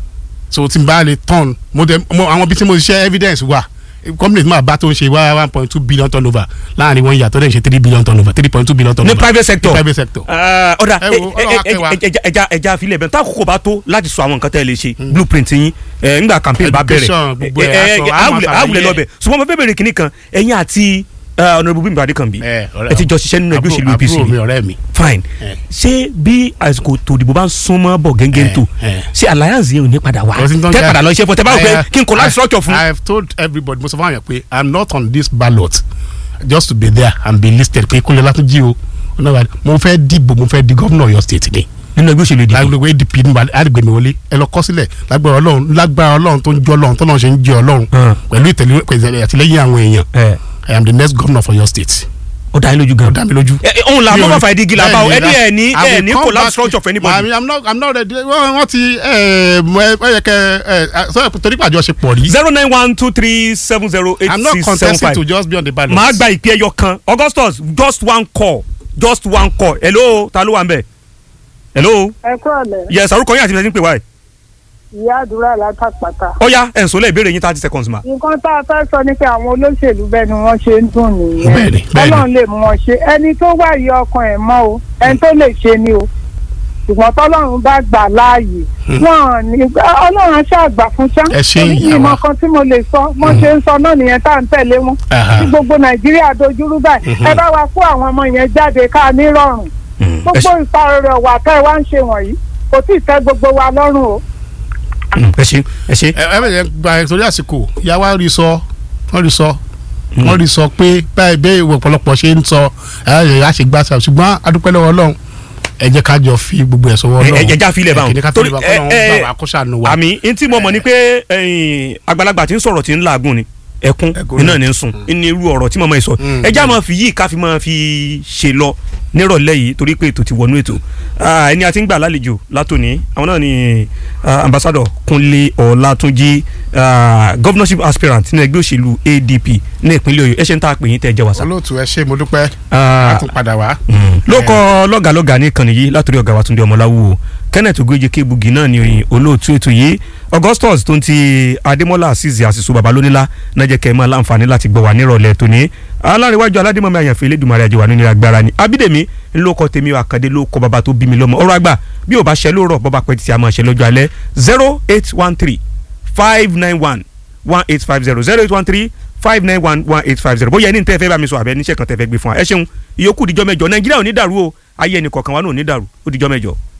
so tí n bá lè tọ́n mo dẹ̀ mo àwọn bí tí mo ṣiṣẹ́ evidence wà company tí màá bá tó ń ṣe wá one point two billion turnover láàrin wọn yàtọ̀ dẹ̀ ń ṣe three billion turnover three point two billion ní turnover private sector. ní private sector. Ah, ọ̀dà Ẹ wo, Ọlọ́run á kẹ́ wa. ẹja ẹja àfilẹ̀ bẹ́ẹ̀ tá àkókò bá tó láti sọ àwọn nǹkan tẹ́ ẹ lè ṣe blueprint yín ẹ, ńgbà campaign bá bẹ̀rẹ̀ Education, gbogbo ẹ̀, ẹ, ẹ, aṣọ, ẹ, àmọ́ àwùlẹ̀ àṣàlàyé àwùlẹ̀ ẹ̀. lọ́bẹ̀ ṣùgbọ́n mo fẹ́ bẹ̀rẹ̀ kínní kan ẹ̀yin àti ọ̀nàdìbò bímbà adékànbí ẹ ọ̀rẹ́ ẹ ti jọ ṣiṣẹ́ nínú ẹgbẹ́ òṣèlú àbúrò- APC àbúrò mi ọ̀rẹ́ mi. fine ẹ. ṣé bí àsìkò tòdìbò bá ń súnmọ́ bọ̀ gẹ́gẹ́ ẹ, tó ẹ. ṣé alliance yẹn ò ní padà wá Kò sí ní tó ń tẹ́ jẹ́- padà lọ iṣẹ́ fún tẹ́ bá wò pé I- kí n kò láti I- structure fún. I have told everybody mo sọ fún àwọn yẹn pé I am not on this ballot just to be there and be listed pé kúnlẹ̀ látúnjí o mo fẹ́ dìbò mo fẹ́ di gómìnà Ọ̀yọ́ state ni nínú ẹgbẹ́ òṣèlú ìdìbò lágbègbè ADP ní àdìgbè mi wọlé ẹ lọ kọ sílẹ̀ lágbára Ọlọ́run lágbára Ọlọ́run tó ń jọ Ọlọ́run tó náà ṣe ń jẹ Ọlọ́run Hàn. pẹ̀lú ìtẹ̀lé- pẹ̀lú àtìlẹ́yìn àwọn èèyàn ẹ I am the next governor of Ọ̀yọ́ state ó dá yín lójú ó gan. dá mi lójú. ẹ ẹ, òun là Mi ò mọ́ rí- fàá ìdígi làbá o Bẹ́ẹ̀ni, ẹni ẹ ní I ẹ will ní come collapse back- structure for anybody. I mean, I'm not I'm not ready wọ́n wọ́n ti ẹ mọ ẹ yẹ kẹ ẹ sọ torí pàjọ ṣe pọ̀ rí. zero nine one two three seven zero eight I'm not six seven contesting five. to just be on the ballot. màá gba ìpè ẹyọ kan augustus just one call just one call hello ta ló wà ń bẹ̀ hello ẹ kúrò lẹ yes orúkọ yín àti ìfẹsẹ̀ ń pè wá ẹ̀ ìyá àdúrà látàpàtà. ó yá ẹ̀ ń sọ lẹ́ẹ̀bẹ̀rẹ̀ yín thirty seconds ma. nǹkan tá a fẹ́ sọ ni pé àwọn olóṣèlú bẹ́ẹ̀ ni wọ́n ṣe ń dùn nìyẹn Bẹ́ẹ̀ni, bẹ́ẹ̀ni. ọlọ́run lè mú wọn ṣe ẹni tó wà yí ọkàn ẹ̀ mọ́ o ẹni tó lè ṣe ni o ṣùgbọ́n tọ́lọ́run bá gbà láàyè wọn ní ọlọ́run aṣọ àgbà fún ṣá Ẹ ṣé, Èyí ìyá wa. ìmọ̀ kan tí mo lè sọ wọ́n ṣe ń sọ náà nìyẹn tá à ń tẹ̀lé wọn Aha. tí gbogbo nàìjíríà dojúrú báyìí ẹ bá wa kó àwọn ọmọ yẹn jáde ká nírọ̀rùn gbogbo ìparọ̀rọ̀ wà tẹ́ ẹ wá ń ṣe wọ̀nyí kò tí ì tẹ́ gbogbo wa lọ́rùn o. ẹ ṣe ẹ ṣe. ẹ ẹ bẹ̀rẹ̀ gba ẹ̀ torí àsìkò ìyá wa rí sọ wọ́n rí sọ wọ́n rí sọ pé báyìí bẹ́ẹ̀ ìwé ọ̀pọ̀lọpọ̀ ṣe ń sọ ẹ̀ ẹ̀ á ṣe gbà sá ṣùgbọ́n adúpẹ́ lọ́wọ́ Ọlọ́run ẹ jẹ́ ká jọ fi gbogbo ẹ̀ sọ́wọ́ ẹ Ọlọ́run ẹ já filẹ̀ báwọn ẹ ká torí filẹ̀ ẹ báwọn ẹ Ọlọ́run bá wa kó ṣàánú wa. àmì ntí mo mọ̀ ni pé ẹ̀yin, àgbàlagbà tí ń sọ̀rọ̀ tí ń làágùn ni ẹkún Ẹkún iná ni. ní ń sùn ní irú ọ̀rọ̀ tí màmá yìí sọ Mm. ẹ já máa fi yìí ká fi máa fi ṣe lọ nírọ̀lẹ́ yìí torí pé ètò ti wọnú ètò Ah, ẹni àti ń gbà lálejò látòní àwọn náà ni ah, ambassador Kúnlé Ọlátúnjí ah, governorship aspirant ní ẹgbẹ́ òṣèlú ADP ní ìpínlẹ̀ Ọ̀yọ́ ẹ ṣe ń tà pé yín tẹ́ ẹ jẹ́ wàsá. olóòtú ẹ ṣé mo dúpẹ́ Ah, a tún padà wá. lókọ lọ́gàlọ́gà ní ìkànnì yìí látòrí ọ̀gá wa Túndé Ọmọláwù Kenneth Ogoje Kébugi náà ni oyin olóòtú ètò yìí Augustus tó ń ti Adémọ́lá Azeez Àṣìṣù Babalónílá náà jẹ́ kẹ́ ẹ máa láǹfààní láti gbọ́ wà nírọ̀lẹ́ tòní alárèwájú aládìmọ́mi àyànfẹ́ Elédùmarè àjẹwà nínú agbára ni Abídèmí ńlọkọ tèmi àkàndé ló kọ bàbá tó bí mi lọ́mọ ọ̀rọ̀ àgbà bí ò bá ṣẹ lóòrọ̀ bọ́ba pẹ́ títí a máa ṣẹ lọ́jọ́ alẹ́ zero eight one three five nine one one eight five zero zero eight one three five nine one one eight five zero bóyá ẹni tẹ́ fẹ́ bá mi sọ àbẹ níṣẹ́ kan tẹ́ fẹ́ gbé fún wa ẹ ṣeun ìyókù díjọ́ mẹ́jọ Nàìjíríà ò ní dàrú o ayé ẹnì kọ̀ọ̀kan wa náà ò ní dàrú ó díjọ́ mẹ́jọ.